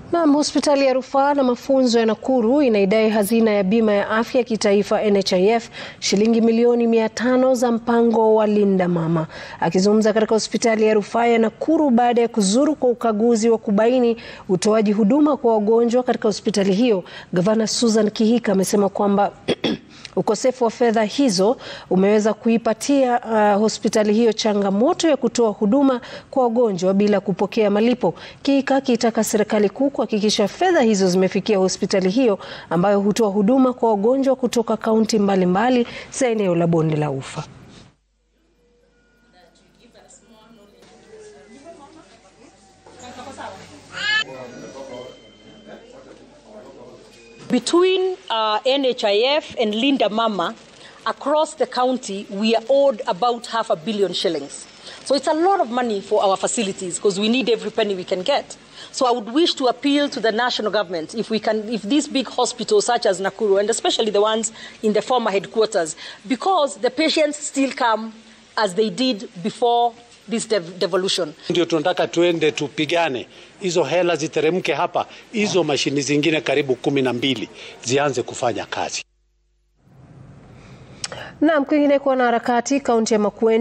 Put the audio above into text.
Naam, hospitali ya rufaa na mafunzo ya Nakuru inaidai hazina ya bima ya afya ya kitaifa NHIF shilingi milioni mia tano za mpango wa Linda Mama. Akizungumza katika hospitali ya rufaa ya Nakuru baada ya kuzuru kwa ukaguzi wa kubaini utoaji huduma kwa wagonjwa katika hospitali hiyo, Gavana Susan Kihika amesema kwamba ukosefu wa fedha hizo umeweza kuipatia uh, hospitali hiyo changamoto ya kutoa huduma kwa wagonjwa bila kupokea malipo. Kihika akiitaka serikali kuu kuhakikisha fedha hizo zimefikia hospitali hiyo ambayo hutoa huduma kwa wagonjwa kutoka kaunti mbalimbali za eneo la Bonde la Ufa. Between uh, NHIF and Linda Mama, across the county, we are owed about half a billion shillings. So it's a lot of money for our facilities because we need every penny we can get. So I would wish to appeal to the national government if we can, if these big hospitals such as Nakuru and especially the ones in the former headquarters, because the patients still come as they did before this dev devolution. Ndio tunataka tuende tupigane, hizo hela ziteremke hapa, hizo mashini zingine karibu kumi na mbili zianze kufanya kazi. Naam, kwingineko wanaharakati kaunti ya Makueni